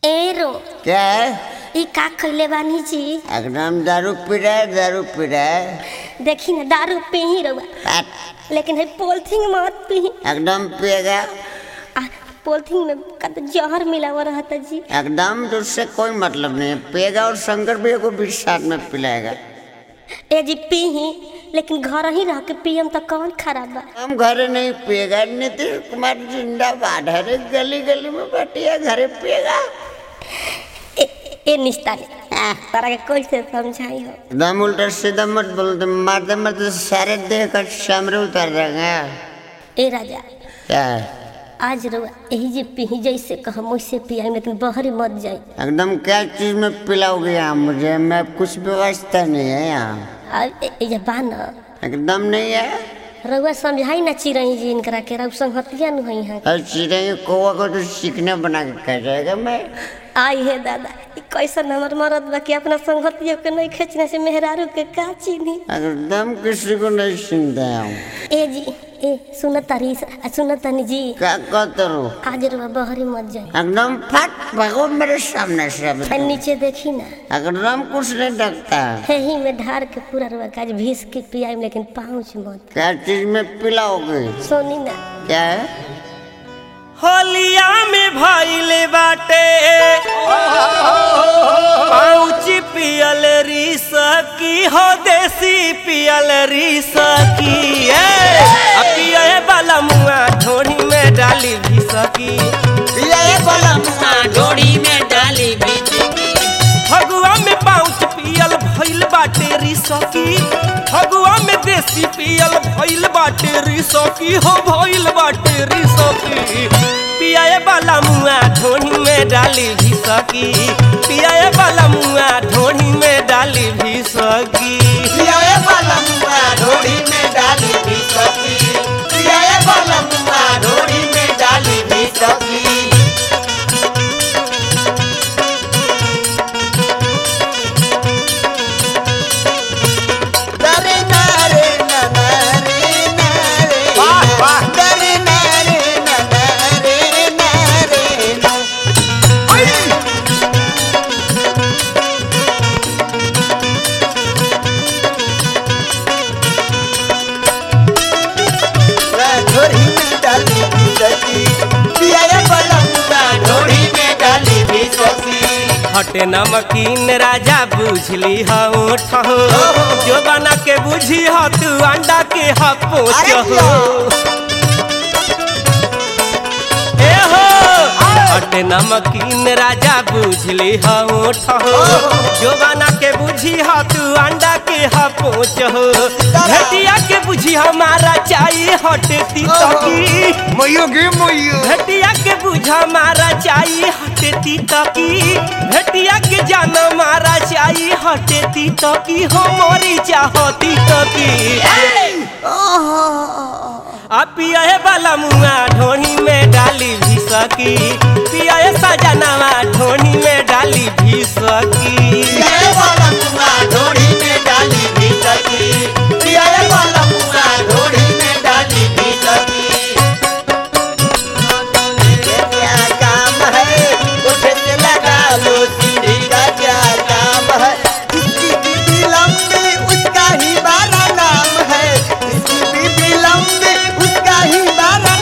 एरो क्या है ई का खइले बानी जी एकदम दारू पी रहा है दारू पी रहा है देखी ना दारू पी ही रहुआ हट, लेकिन है पोलथिंग मत पी एकदम पिएगा आ पोलथिंग में का तो जहर मिला हुआ रहता जी एकदम तो उससे कोई मतलब नहीं है पिएगा और शंकर भी को भी साथ में पिलाएगा ए जी पी ही लेकिन घर ही रह के पियम तो कौन खराब बा हम घरे नहीं पिएगा नीतीश कुमार जिंदाबाद हर एक गली गली में बैठिए घरे पिएगा ए, ए निस्ता ने तारा के कैसे समझाई हो एकदम उल्टा सीधा मत बोलते मारते मारते सारे देह का सामने उतर जाएंगे ए राजा क्या आज रहुआ यही जे पी जैसे कहम वैसे पियाई लेकिन बहरी मत जाई एकदम क्या चीज में पिलाओगे यहाँ मुझे मैं कुछ व्यवस्था नहीं है यहाँ आ ए, ए जे बा न एकदम नहीं है रहुआ समझाई ना चिरई जी इनकरा के रहुआ संगतिया नु है यहाँ और चिड़ै कौवा को तो सीखने बना के कह जाएगा मैं आई हे दादा ई कैसन हमर मरद बा कि अपना संगतियों के नहीं खींचने से मेहरारू के का चिन्ही एकदम किसी को नहीं सुनते हम ए जी ए सुनत तारी सुनत तानी जी क्या कहते रहो आज रहुआ बहरी मत जाई एकदम फट भगो मेरे सामने से अब आ नीचे देखी ना एकदम कुछ नहीं लगता हे ही में ढार के पूरा रहुआ काज भीस के पियाई लेकिन पाँच मत क्या चीज में पिलाओगे सोनी ना क्या है होलिया में भइले बाटे पाउच पियल रीस की हो देसी पियल रीस की ए आ पिए वाला मुआ ढोनी में डाली भी सकी डोरी में डाली बिजली फगुआ में पाउच पियल भइल बाटे रीस की फगुआ में देसी पियल भइल बाटे रीस की हो भइल बाटे रीस की पियाए वाला मुआ ढोनी में डाली भी सकी पियाए वाला मुआ ढोनी में डाली भी सकी पियाए वाला मुआ डोरी में डाली भी सकी पियाए वाला मुआ डोरी में डाली भी सकी दरे नारे नरे नारे वाह, वाह। दरे नारे नरे नारे ना ढोरी में डाली भी सकी पियाए वाला मुआ ढोरी में डाली भी सकी हटे नमकीन राजा बुझली हो ठहो जो बना के बुझी हो तू अंडा के हा पोच अरे हो पिया। ए हो हटे नमकीन राजा बुझली हो ठहो जो बना के बुझी हो तू अंडा के हा पोच हो घटिया के बुझी हमारा चाहिए हटे तकी मोयोगे मोयो भेटिया के बुझा मारा चाहिए हटेती तकी भेटिया के जान मारा चाहिए हटेती तकी हो मोरी चाहती तकी आ पियाए वाला मुआ ढोनी में डाली भी सकी पियाए सजनावा ढोनी में डाली भी सकी पियाए वाला मुआ ढोरी में डाली भी सकी पियाए वाला मुआ ढोरी में डाली भी सकी ये क्या काम है उठे से लगा लो सीढ़ी का क्या काम है इसकी बीबी लंबी उसका ही बारा नाम है इसकी बीबी लंबी उसका ही बारा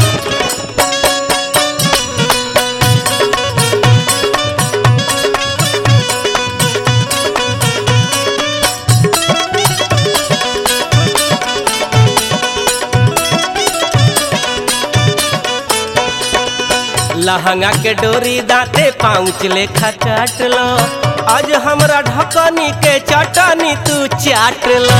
लहंगा के डोरी दाते पाँच लेखा काट लो आज हमरा ढकनी के चटनी तू चाट लो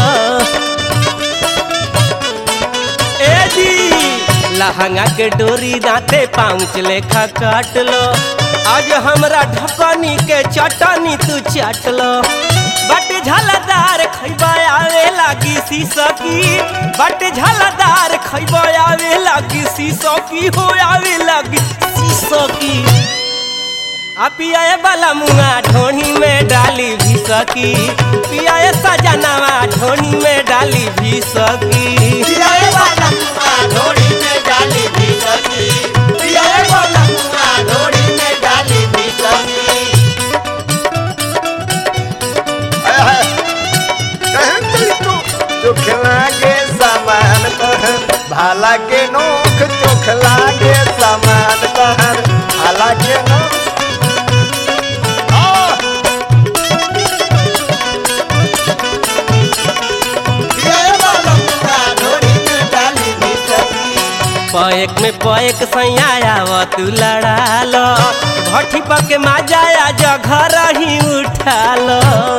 ए जी लहंगा के डोरी दाते पाँच लेखा काट लो आज हमरा ढकनी के चटनी तू चाट लो बट झलदार खैबा आवे लागी सीसकी बट झलदार खैबा आवे लागी सीसकी हो आवे लागी सीसकी आ पियाए वाला मुआ ढोनी में डाली भी सकी पियाए सजनावा ढोनी में डाली भी सकी पियाए वाला मुआ ढोरी में डाली भी सकी पियाए वाला मुआ ढोरी में डाली भी सकी हालांकि नोख चोख लागे सामान तहर हालांकि नोख आ! ये वाला मुआ ढोरी में डाली भी सकी पैक में पैक सैया आव तू लड़ा लो भट्ठी पके माजाया जघर ही उठा लो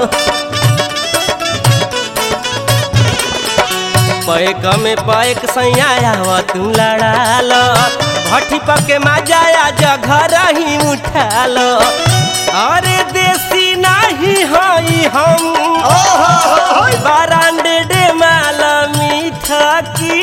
पैक में पैक सैया आव तू लड़ा लो भट्ठी पके माजाया जघर ही उठा लो अरे देसी नहीं हई हम बारांडे डे माल मीठा की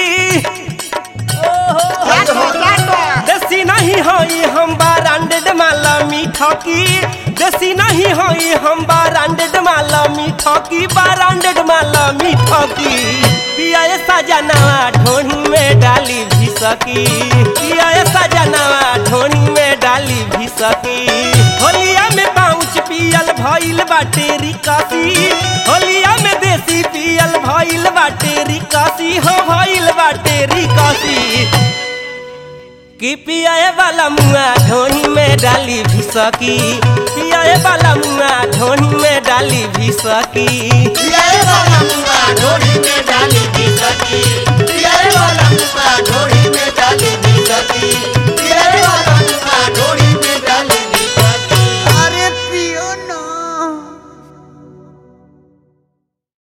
देसी नहीं होई हम बारांडेड माला मीठा की देसी नहीं होई हम बारांडेड माला मीठा की बारांडेड माला मीठा की पिया सजनावा ढोनी में डाली भी सकी पिया सजनावा ढोनी में डाली भी सकी होलिया में पाउच पियल भइल बाटे रिकासी होलिया में देसी पियल भइल बाटे रिकासी हो भइल बाटे रिकासी कि पियाए वाला मुआ ढोनी में डाली भी सकी पियाए वाला मुआ ढोनी में डाली भी सकी ये वाला मुआ ढोरी में डाली की